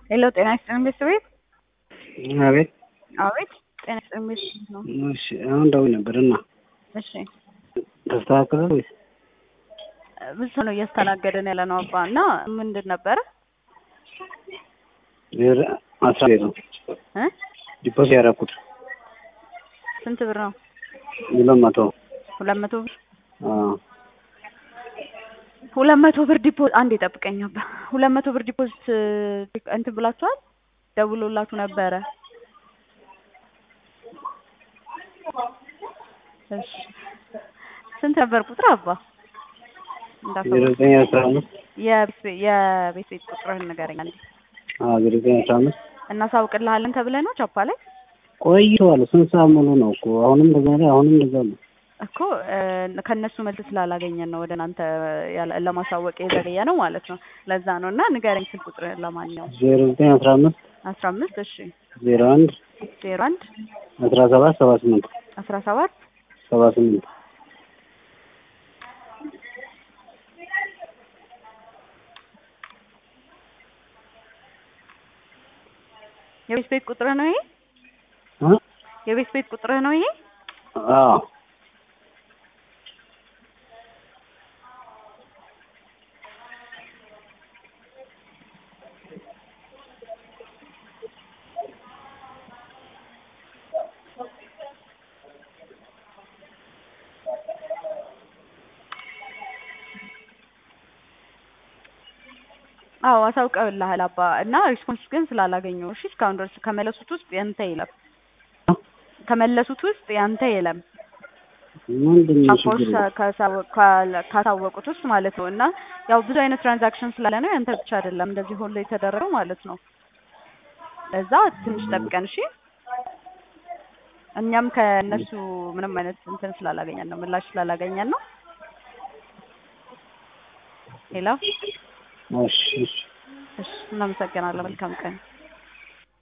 ሄሎ ጤና ይስጥልኝ ቤተሰቤት አቤት አቤት ጤና ይስጥልኝ ቤተሰቤት ነው እሺ አሁን ደውዬ ነበር እና እሺ ተስተካከለ ወይስ ብዙ ሰው ነው እያስተናገደን ያለ ነው አባ እና ምንድን ነበረ ዜሮ አስራ ዜሮ እ ዲፖስ ያደረኩት ስንት ብር ነው ሁለት መቶ ሁለት መቶ ብር አዎ ሁለት መቶ ብር ዲፖዚት አንድ የጠብቀኝ አባ ሁለት መቶ ብር ዲፖዚት እንትን ብላችኋል ደውሎላችሁ ነበረ እሺ ስንት ነበር ቁጥር አባ ዜሮ ዘጠኝ አስራ አምስት የቤት የቤት ቤት ቁጥርህን ንገረኝ አንዴ አዎ ዜሮ ዘጠኝ አስራ አምስት እናሳውቅልሃለን ተብለህ ነው ቻፓ ላይ ቆይቷል ስንት ሰዓት ሙሉ ነው እኮ አሁንም እንደዛ ነው አሁንም እንደዛ ነው እኮ ከእነሱ መልስ ስላላገኘን ነው ወደ እናንተ ያለ- ለማሳወቅ የዘገየ ነው ማለት ነው ለዛ ነው እና ንገረኝ ስልክ ቁጥር ለማንኛውም ዜሮ ዘጠኝ አስራ አምስት አስራ አምስት እሺ ዜሮ አንድ ዜሮ አንድ አስራ ሰባት ሰባ ስምንት አስራ ሰባት ሰባ ስምንት የቤት ቤት ቁጥርህ ነው ይሄ እ የቤት ቤት ቁጥርህ ነው ይሄ አዎ አዎ አሳውቀውልሃል አባ እና ሪስፖንስ ግን ስላላገኘው እሺ እስካሁን ድረስ ከመለሱት ውስጥ ያንተ የለም ከመለሱት ውስጥ ያንተ የለም ምንድን ነው ቻፖች ችግሩ ካሳወ- ካለ- ካሳወቁት ውስጥ ማለት ነው እና ያው ብዙ አይነት ትራንዛክሽን ስላለ ነው ያንተ ብቻ አይደለም እንደዚህ ሁሉ የተደረገው ማለት ነው ለዛ ትንሽ ጠብቀን እሺ እኛም ከእነሱ ምንም አይነት እንትን ስላላገኘን ነው ምላሽ ስላላገኘን ነው ሄሎ እሺ እሺ እሺ እናመሰግናለን መልካም ቀን